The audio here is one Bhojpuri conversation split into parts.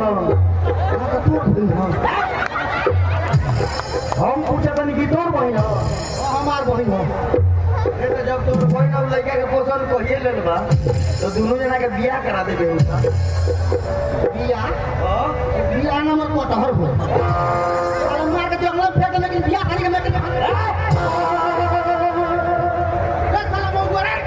यहाँ का तोड़ भइल हो हम पूछे तनी कि तोड़ बहिन हो हमार बहिन हो ए तो जब तोर बहन अब लड़का के पोसल कहिए लेल बा तो दोनों जना के बियाह करा देबे उनका बिया हां बिया नंबर कटहर हो अरे मार के जंगल फेंक लेकिन बिया खाली के लेके देख साला बहु रे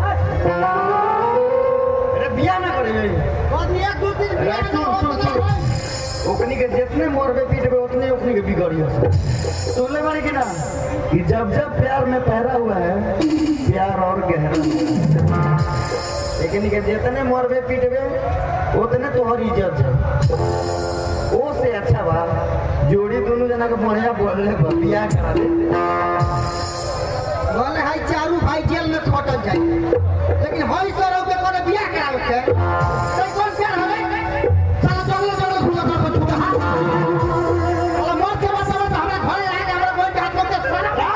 अरे बियाह ना करे आदमी एक दो तीन बिया अरे सुन सुन सुन ओकनी के जितने मोरबे पीटबे उतने ओकनी के बिगड़ी हो सुन ले बारी कि ना कि जब जब प्यार में पहरा हुआ है प्यार और गहरा लेकिन के जितने मोरबे पीटबे उतने तोहर इज्जत है ओ से अच्छा बा जोड़ी दोनों जना के बढ़िया बोलले बा बियाह करा देते बोले हाई चारू भाई जेल में खटल जाए लेकिन हई सर के करे बियाह करावे के ते कौन प्यार हवे साला जंगल जंगल घूम कर को छूटा हाथ अरे मौत के बाद सब हमरा घरे आ के हमरा कोई हाथ में के सारा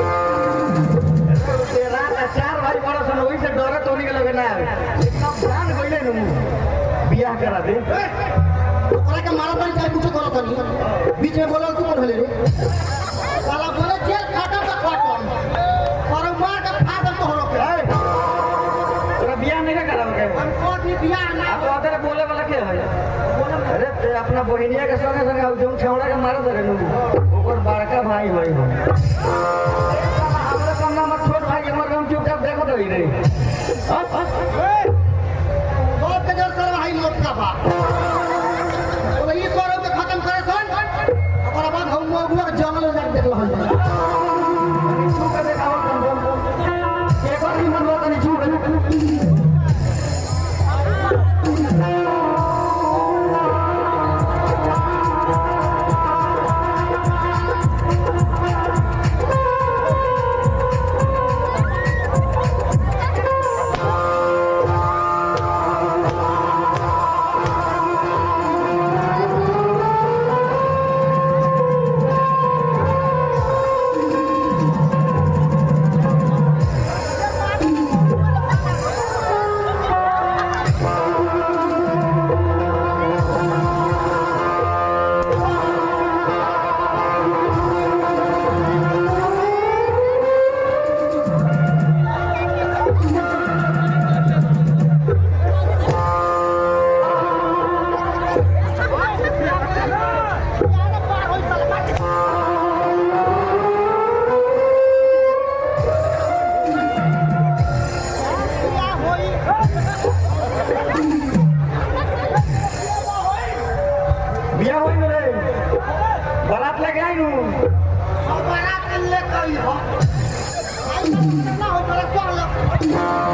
तेरा ना चार भाई बड़ा सन वही से डरे तो के लगे ना आवे लेकिन अब जान गइले नु बियाह करा दे ओकरा के मारा तनी चाहे कुछ करो तनी बीच में बोलल तू कौन हले रे साला बोले जेल खटल का खटल पर मार के फादर तो हो के ए, तोरा बियाह नहीं करावे के हम कोठी बियाह ना आप अदर बोले वाला के है अरे ते अपना बहिनिया के संगे संगे अब जोन छौड़ा के मारत रहे नु ओकर बड़का भाई होई हो हमरा कम ना मत छोट भाई हमर हम चुपचाप देखत रही रे अब बहुत के जर सर भाई मौत का बा बोले ई सर के खत्म करे सन ओकरा बाद हम मगुआ के जंगल में जाके देख रहल जाए छू के देखावत कम कम एक बार मन बात नहीं छू के बियाह होई रे बारात लेके आई नु बारात ले कई हो आई ना हो पर चल